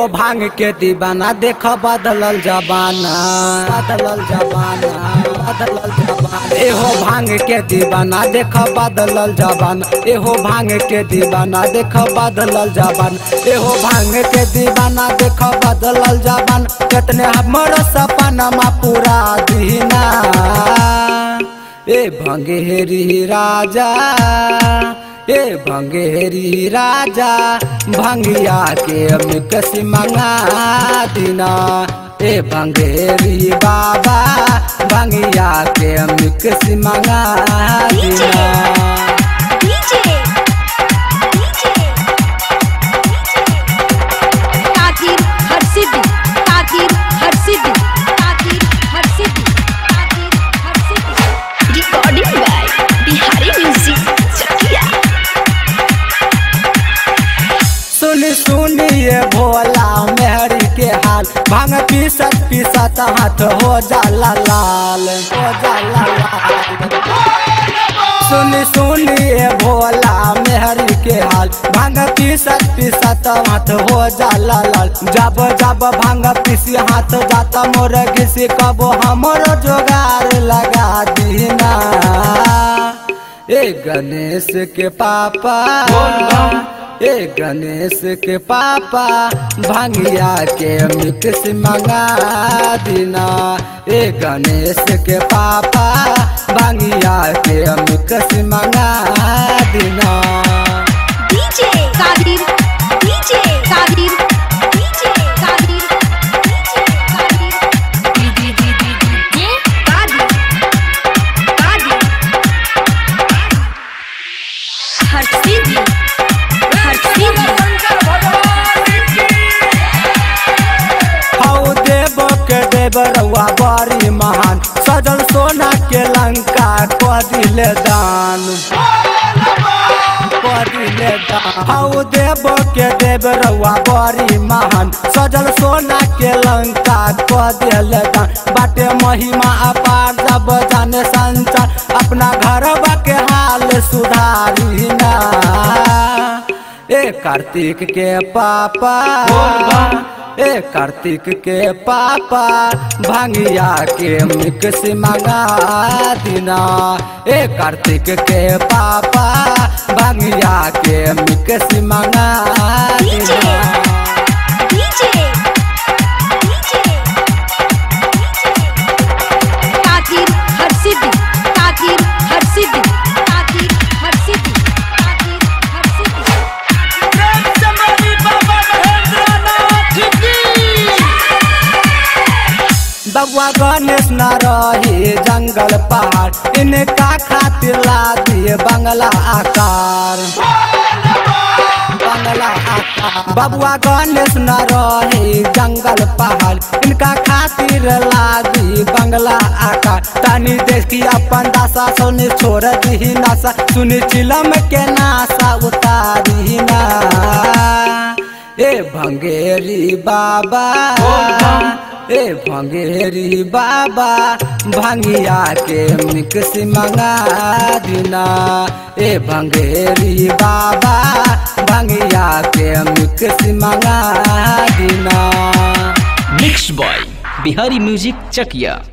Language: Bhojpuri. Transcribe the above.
एहो भांग के दीवाना देख बदलल जबाना बदलल जबाना बदलल जबाना एहो भांग के दीवाना देख बदलल जबान एहो भांग के दीवाना देख बदलल जबान एहो भांग के दीवाना देख बदलल जबान कितने हमर सपनमा पूरा दीना ए भंगेरी राजा ए भंगेरी राजा भंगिया के मिकसी मंगा दिना ए भंगेरी बाबा भंगिया के मिकसी मंगा दिना DJ DJ ताकीर Har Siddhi ताकीर Har Siddhi ताकीर Har Siddhi ताकीर Har Siddhi Recording by Bihari Music Chakia. सुन सुनिए भोला मेहरी के हाल भांग पीसत पीसत हाथ हो जाला लाल हो जाला लाल सुन सुनिए भोला मेहरी के हाल भांग पीसत पीसत हाथ हो जाला लाल जब जब भांग पीसी हाथ जाता मोर घिसी कबो हमर जोगार लगा दीना ए गणेश के पापा ए गणेश के पापा भांगिया के मिक्स मंगा दिना ए गणेश के पापा भांगिया के मिक्स मंगा दिना DJ ताकीर DJ ताकीर DJ ताकीर DJ ताकीर ये ताकीर ताकीर हर सिद्धि हर सिद्धि हौ देव के देव रउआ बड़ी महान सजल सोना के लंका क दिल दान क दिल दान हौ देव के देव रउआ बड़ी महान सजल सोना के लंका क दिल दान बाटे महिमा अपार जब जाने संसार अपना घर के हाल सुधारी ना ए कार्तिक के पापा ए कार्तिक के पापा भांगिया के मिक्स मंगा दिना ए कार्तिक के पापा भांगिया के मिक्स मंगा DJ दिना DJ DJ ताकीर हर सिद्धि ताकीर हर सिद्धि ताकीर हर सिद्धि ताकीर हर सिद्धि बबुआ गणेश न रही जंगल पहाड़ इनका खातिर ला दिए बंगला आकार बंगला आकार बबुआ गणेश न रही जंगल पहाड़ इनका खातिर ला दी बंगला आकार तनी देश की अपन दासा सोनी छोड़ दी नासा सुनी चिलम के नासा उतारी ना ए भंगेरी बाबा ए भंगेरी बाबा भंगिया के मिक्स मंगा दिना ए भंगेरी बाबा भंगिया के मिक्स मंगा दिना मिक्स बॉय बिहारी म्यूजिक चकिया